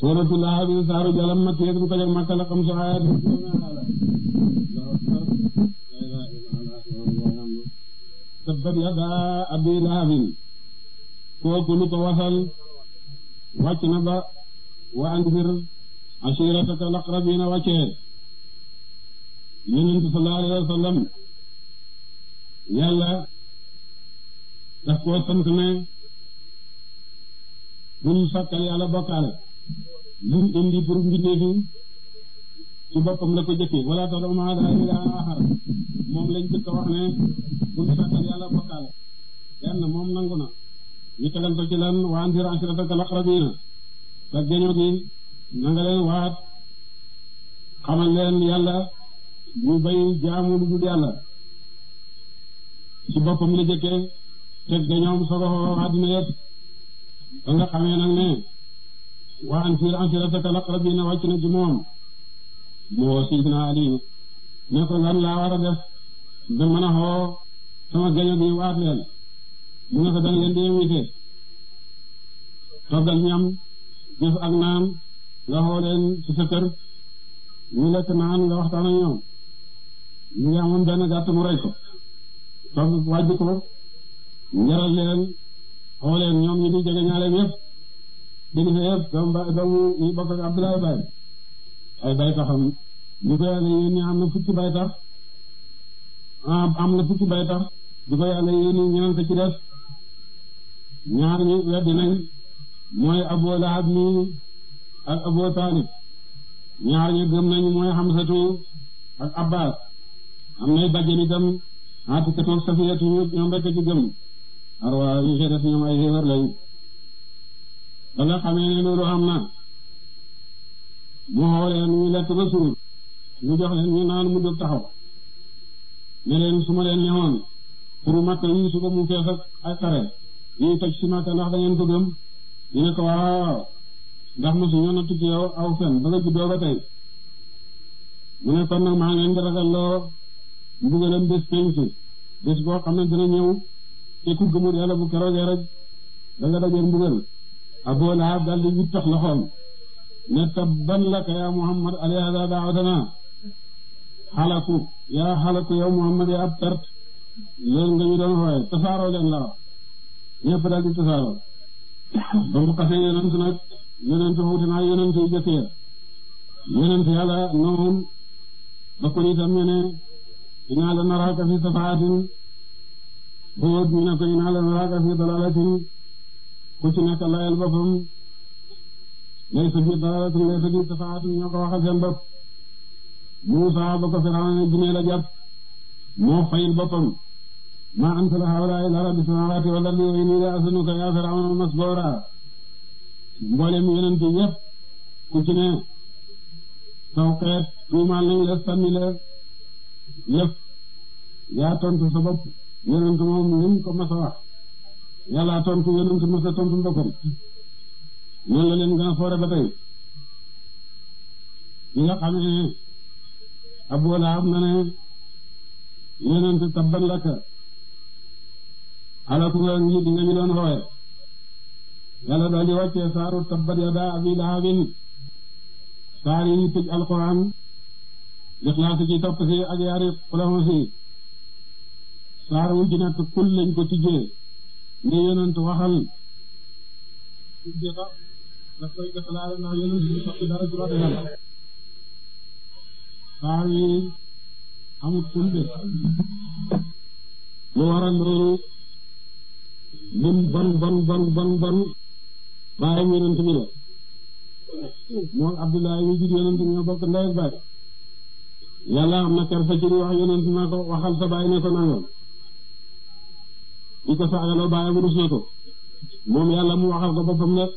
suuratu Lahab saaru jalam makkiyatun ko jag makka la xam su ayat tabbat yadaa abi lahabin kooku lu ko wasal wàcc na ba wa anzir ashirataka laqrabina wàccee yonent sallallahu alayhi wa sallam yàlla daf koo sant ne bul sàkkal yàlla bokkaale lim indi pour mbindeefi ci boppam la ko jëkke wala tad'u ma'a llaahi ilaahan aaxar moom lañ jëkk a wax ne bul sàkkal yàlla bokkaale benn moom nangu na ñu tegal ko ci lan wa anzir ashirataka laqrabiina sa geño gi na nga leen waat xamal leen yàlla ñu bay jaamu lu dul yàlla ci boppam la jëkke teg geñoom sogo àddina yëpp ba nga xamee nag ne wa anzir ashirataka laqrabiina wàcc na ci moom moo Sidina Ali ne ko lan laa war a def ba mën a xoo sama geño gi waat leen mu ne ko danga leen di invité toggal ñam jëf ak naan nga xoo leen ci sa kër ñu lekk naan nga waxtaan ak ñoom ñu ngi amoon benn gàtt mu rey ko togg wàjj ko njaral leen xoo leen ñoom ñu di jege ñaaleem yëpp kilifa yëpp doomu ba doomu ñu bokk ak Abdoulaye Baye ay bay taxam ñu ko yàlla yéen am na fukki bay tax am na fukki bay tax di ko yàlla yéen ñeneen ko ci def ñaar ñu weddi nañ mooy Abu Lahab mi ak Abu Talib ñaar ñu gëm nañ mooy Hamsatu ak Abbas am nay bàjjen itam Atikatu ak Safiyatu ñoom rekk ci gëm arwa ñu ci def ñoom ay xéewar lañ ba nga xamee ne loolu am na mu xoolee ñu lekk ba suur ñu jox leen ñu naan mu jóg taxaw ne leen su ma leen neexoon pour makka yi suba mu fees ak ay xare yi toj si makka ndax da ngeen ko gëm ñu ne ko waaw ndax mosu ñoo na tukki yow aw fen ba nga juddoo ba tey mu ne kon nag maa ngi leen di ragalloo mbugalam bés penc bés boo xam ne dina ñëw te ku gëmul yàlla bu keroogee rek da nga dajeel mbugal Abu Lahab daldi wittax loxoom ne tabban laka yaa Muhammad alayhi da'watana xalaku yaa xalaku yow Muhammad yaa ab perte loolu nga ñu doon xooye tasaaroo leen la wax ñëpp daal di tasaaroo ba mu xasee yonent nag yonent wuute naa yonent yu jëkk ya yonent yàlla noonu ba ko itam ñu ne inaa la naraaka fi safaatin Huud ñu ne ko inaa la naraaka fi dalalatin ku ci nekk layal boppam laysa fi dalalatin laysa fi safaatin ñoo ko waxal seen bopp Muusaa ba ko Firawna ne jinne la jàpp moo fayil boppam maa ansala haa'ulaa'i illaa rabbi samaawaati wal ardi wa innii la azunnuka yaa Firawna masbuura mboolem yonent yépp ku ci ne saw xeet tuumaal nañ la sànni la yëpp yaa tontu sa bopp yonent moom lim ko mas a wax yàlla tontu yonent mas a tontu boppam noonu la leen gën a foore ba tey ñi nga xam ne Abu Lahab na ne yonent tabban laka alaku nga ngi di nga ñu doon xooye yàlla daal di wàccee saaru tabbat yadaa abi lahabin saar yi tëj alquran lixlaas ci topp si ak yaari xulafa si saar wu ci nekk kul lañ ko tijjee ne yonent waxal tijjee ko daf koy defalaale ndax yonent bi soppi dara ci wax yàlla saar yi amut kulde lu waral loolu lim bon bon bon bon bon bàyyi yonent bi la moom Abdoulaye wi jur yonent ñoo bokk ndey ak baay yàlla am na kersa ci wax yonent na ko waxal sa baay ne ko nangam di ko saagaloo baay bu rus na ko moom yàlla mu waxal ko boppam nag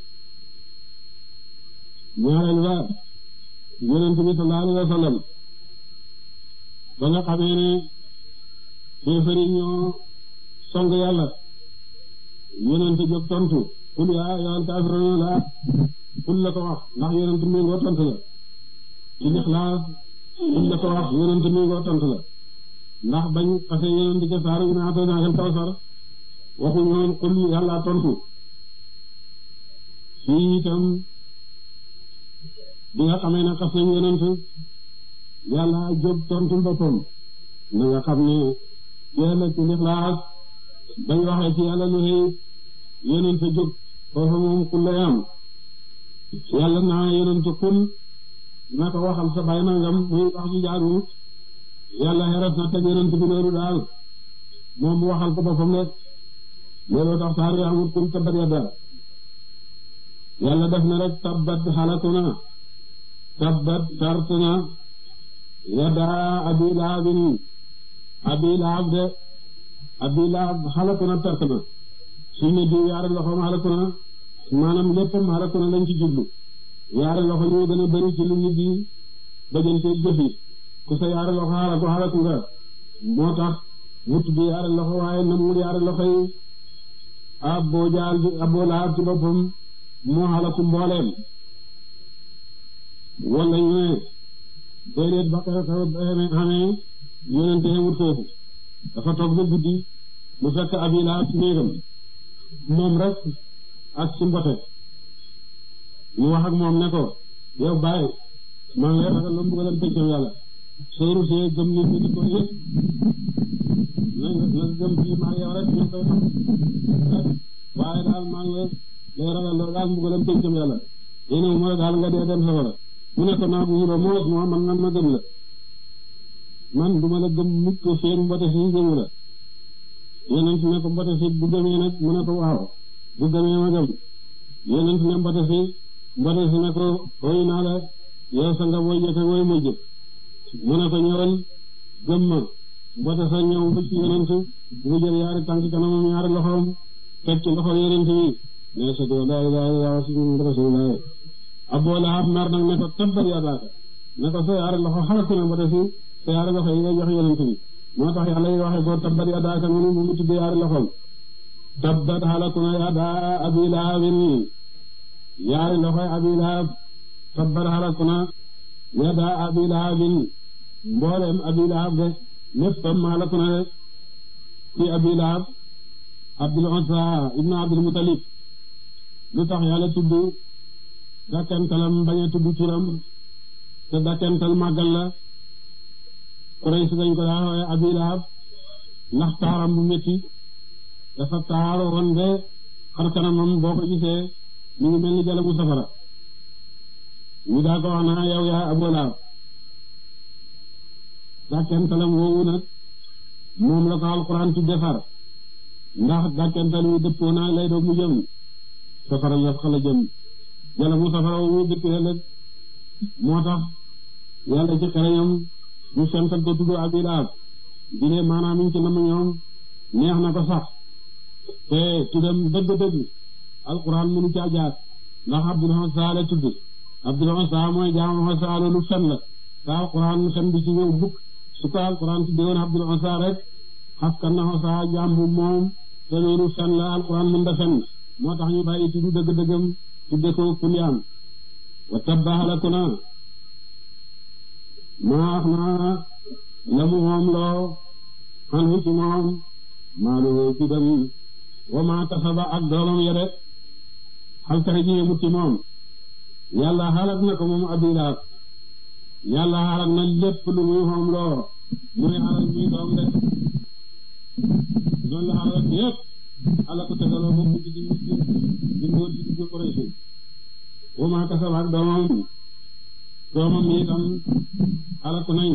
ñaareel ba yonent bi sallallahu alayhi wa sallam ba nga xamee ne kéefari ñoo song yàlla yonent jóg tontu qul yaa ayyuhal kaafiruun laa qul la ko wax ndax yonent mi ngoo tontu la ci Ixlaas qul la ko wax yonent mi ngoo tontu la ndax bañ xase yonent ca saaru inaa ataynaakal kawsar waxuñu woon qul yàlla tontu fii itam bi nga xamee ne xas nañ yonent yàlla jóg tontu boppam na nga xam ne yàlla ci lixlaas bañ waxee ci yàlla lu xëy yonent jóg foofu moom ku lay am yàlla naa yonent kun na ko waxal sa bay nangam muy wax ji jaaru yàlla xeres na teg yonent bi loolu daal moom mu waxal ko boppam rek looloo tax saar yi amul kun tabbat yadda yàlla def na rek tabbat xalaku na tabbat sartu na yadda abi lahabin abi lahab de abi lahab xalaku na perte na suñ ne diw yaari loxoom xalaku na maanaam léppam xalaku na lañ ci jublu yaari loxo ñoo gën a bari ci lu nit di dajante jëfi ku sa yaari loxo xalaku xalaku nga moo tax mu tudd yaari loxo waaye namul yaari loxo yi abbo jaal bi abbo lahab ci boppam moo xalaku mbooleem wala ñu ne déedéet ba xew xew xamee yonente wut foofu dafa toog ba guddi mu fekk abi lahab ci néegam moom rek ak ci mbote mu wax ak moom ne ko yow bàyyi maa ngi lay ragal la mbugalam peccam yàlla soo rusee gëm nit ñi di ko yëpp na nga gëm fii maa yow rek ñu koy xam waaye daal maa ngi lay ragal loolu daal mbugalam peccam yàlla yéen mooy daal nga dee dem safara mu ne ko naa bu wuro moos moo man nan ma gëm la man duma la gëm mukk seen mbote si gëmu la yonent ne ko mbote si bu gëmee nag mu ne ko waaw bu gëmee ma gëm yonent ne mbote si mbote si ne ko woy naa la yow sa nga woy jëkk woy mujj mu ne ko ñëwal gëm ma mbote sa ñëw ba ci yonent mu jël yaari tànk kanamam ñaari loxoom teg ci loxo yonent bi ne sa doo laa ilaaha illallaah wa rasuulullaah Abu Lahab mer nag ne ko tabbat yadaaka ne ko sa yaari loxo xalaku na mbote si sa yaari loxo yi nga jox yonent bi moo tax yàlla yi waxee ko tabbat yadaaka mu mu tudd yaari loxoom tabbat xalaku na yadaa abi lahabin yaari loxoy abi lahab tabbat xalaku na yadaa abi lahabin mboolem abi lahab de léppam xalaku na de ci abi lahab abdul unsa ibnu abdul mutalib lu tax yàlla tudd dakkantalam bañ a tudd turam te dakkantal màggal la Quraysh dañ ko daa woowe abi lahab ndax taaram bu métti dafa taaro woon de xar kanamam boo ko gisee mu ngi mel ni jalabu safara ñu daa ko wax naa yow yaa Abu Lahab dàkkantalam woowu nag moom la ko alxuraan ci defar ndax dàkkantal wi dëppoo naa lay doog mu jëm safara la xala jëm jalabu safara wu ñu dëppee ëllëg moo tax yàlla ci xereñam ñu sental ko tudd Abi Lahab di lee maanaam ñu ci nam ñoom neex na ko sax te tuddam dëgg-dëgg alquran mënu caa jaar ndax Abdul Uzza la tudd Abdul Uzza mooy jaamu Uzza loolu fen la te alquran fen bi ci ñëw bukk su ko alquran tuddee woon Abdul Uzza rek xaskan na Uzza jaam bu moom te loolu fen la alquran mën da fen moo tax ñu bàyyi tudd dëgg-dëggam tudde ko kulyaan wa tabba halaku na maax naa la mu moom loo xan hu ci moom maalu ci dem wa ma kasaba ak doomam yere xalkare ji yemut ci moom yàlla xalak na ko moom Abi Lahab yàlla xalak na lépp lu muy xoom loo muy xalak muy doom de noonu la xalak yépp xalak ko tegaloo ba mujj di mujj di mbóot ci digg Quraysh wa ma kasaba ak doomam doomam yi itam xalak nañ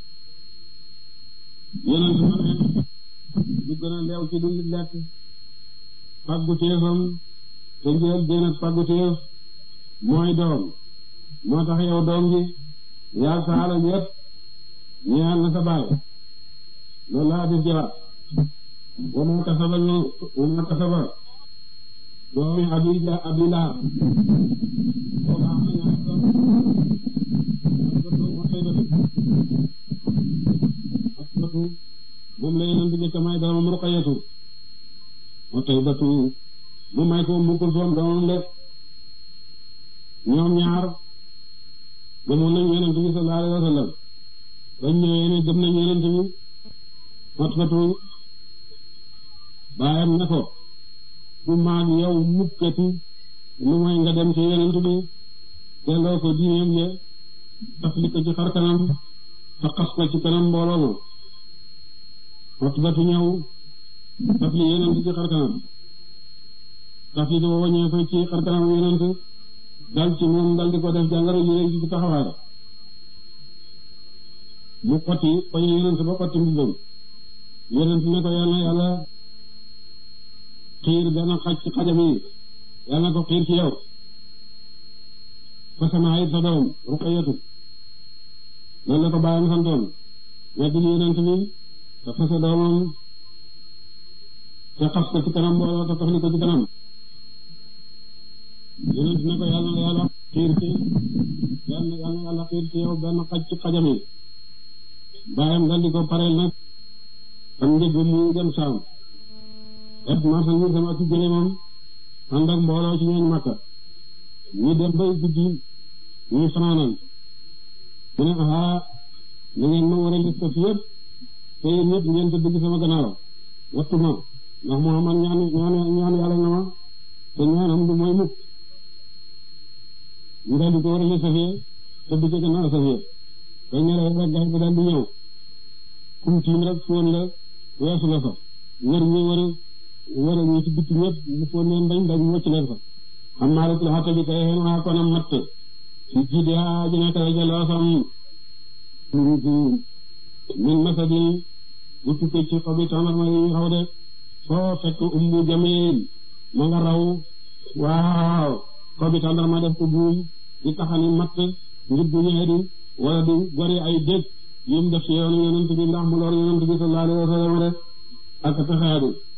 yonent ma ne lu gën a leew ci lu nit lekk faggu téefam te njël gën ak faggu téef mooy doom moo tax yow doom ji yaa sa alal yépp ñeel na sa baay loolu laa di jëlaat wa ma kasaba wa ma kasaba doomi abi abi lahab booba am na ñaar doom asbatu moom la yeneen di jëkk may doomam ruqayatu wa taybatu mu may ko mu kulsoom doomam de ñoom ñaar gëmoon nañ yonent bi sallallahu alayhi wa sallam bañ ñëwee ne gëm nañ yonent bi Utbatu baayam ne ko du maag yow mukkati lu mooy nga dem ci yonent bi delloo ko diineem ya tafli ko ci xar kanam te xas ko ci kanam mbooloo ma Utbatu ñëw tafli yonent ci xar kanam tafli dafa waññee ko ci xar kanam yonent dal ci moom dal di ko def jàngoro yu rëy ci taxawaay mu xotti bañ yonent ba xotti mbubbam yonent ne ko yàlla yàlla xiir benn xaj ci xajam yi yàlla na ko xiir ci yow fase naa it sa doom Ruqayyatu loolu la ko bàyyam santoon weddil yonent bi te fase doomam te xas ko ci kanam mbooloo te tafli ko ci kanam yonent ne ko yàlla na yàlla xiir ci benn yàlla na yàlla xiir ci yow benn xaj ci xajam yi bàyyam dal di ko pareel nag am njëg mu dem saam def marchandise am ak ci gëléemam ànd ak mbooloo ci ñooñ Makka ñu dem bay guddi ñuy fanaanal mu ne aha na ngeen ma war a liste fi yëpp te yéen ñëpp ngeen tëdd ci sama gannaaw wattu ma ndax Muhammad ñaan ñaan ñaan yàlla na ma te ñaanam du mooy mukk ñu daal di ko war a liste fi tëdd ci gannaaw Safiya te ñëre rek gaay bi daal di ñëw kum tiim rek foon la weesu la fa wër ñu wër wër ñu ci bitti ñëpp ñu foon leen dañ dañ wëcc leen fa xam naa rek la xatta bi kay xeen waa konam matt ci jiidi haa ji nekk rek loosam min masadin bu tukkee ci xobi tàndarma yi xaw de foo fekk ummu jamil ma nga raw waaw xobi tàndarma def ko buum di taxani matt ngir bu ñëwee di wala di gori ay dëkk yim def ci yoonu yonent bi ndax mu lor yonent bi sallallahu alayhi wa sallam rek ak taxaadu